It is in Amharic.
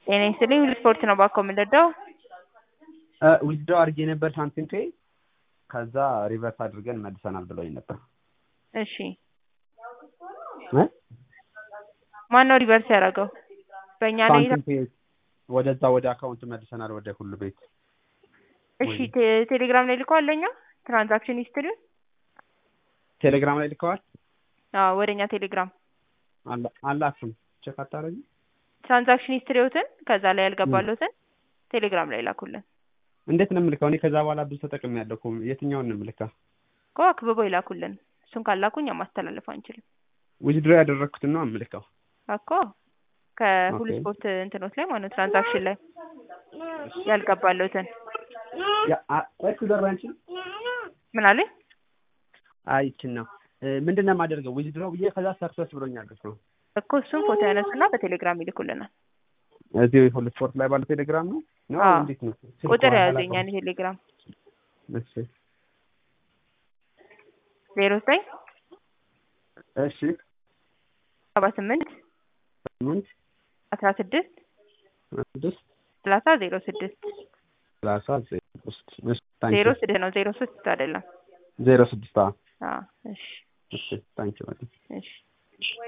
ጤና ይስጥልኝ ሁሉ ስፖርት ነው ባኮ የምንረዳው ዊዝድሮው አድርጌ ነበር ሳንቲም ፔይ ከዛ ሪቨርስ አድርገን መልሰናል ብለውኝ ነበር። እሺ እ? ማን ነው ሪቨርስ ያደረገው? በእኛ ላይ ሳንቲም ፔይ ወደዛ ወደ አካውንት መልሰናል ወደ ሁሉ ቤት እሺ ቴ- ቴሌግራም ላይ ልከዋል ለእኛ ትራንዛክሽን ሂስትሪ ቴሌግራም ላይ ልከዋል። አዎ ወደ እኛ ቴሌግራም አላ- አላችሁም ቼክ አታረጊ ትራንዛክሽን ሂስትሪዎትን ከዛ ላይ ያልገባሉትን ቴሌግራም ላይ ላኩልን እንዴት ነው የምልከው? እኔ ከዛ በኋላ ብዙ ተጠቅሜያለሁ እኮ የትኛውን ነው የምልከው? እኮ አክብበው ይላኩልን እሱን ካላኩ እኛ ማስተላለፍ አንችልም ዊዝድሮ ያደረግኩትን ነው የምልከው። እኮ ከሁሉ ኦኬ። ስፖርት እንትኖች ላይ ማለት ትራንዛክሽን ላይ ያልገባሉትን ያ አ- ቆይ ትዘራ አንቺ ምን አለኝ አይ ይችን ነው እ፣ ምንድን ነው የማደርገው? ዊዝድሮ ብዬ ከዛ ሰክሰስ ብሎኛል እኮ እኮ እሱን ፎቶ ያነሱና በቴሌግራም ይልኩልናል እዚህ ሁሉ ስፖርት ላይ ባለው ቴሌግራም ነው ነው አዎ። እንዴት ነው? ስልክ ቁጥር በኋላ ያዙ ላከው። የኛን ቴሌግራም እሺ ዜሮ ዘጠኝ እሺ ሰባ ስምንት ስምንት አስራ ስድስት ስድስት ሰላሳ ዜሮ ስድስት ሰላሳ ዜሮ ሶስት እሺ ታንኪ ዜሮ ስድስት ነው ዜሮ ስድስት አይደለም ዜሮ ስድስት አዎ አዎ እሺ እሺ ታንኪ በጣም እሺ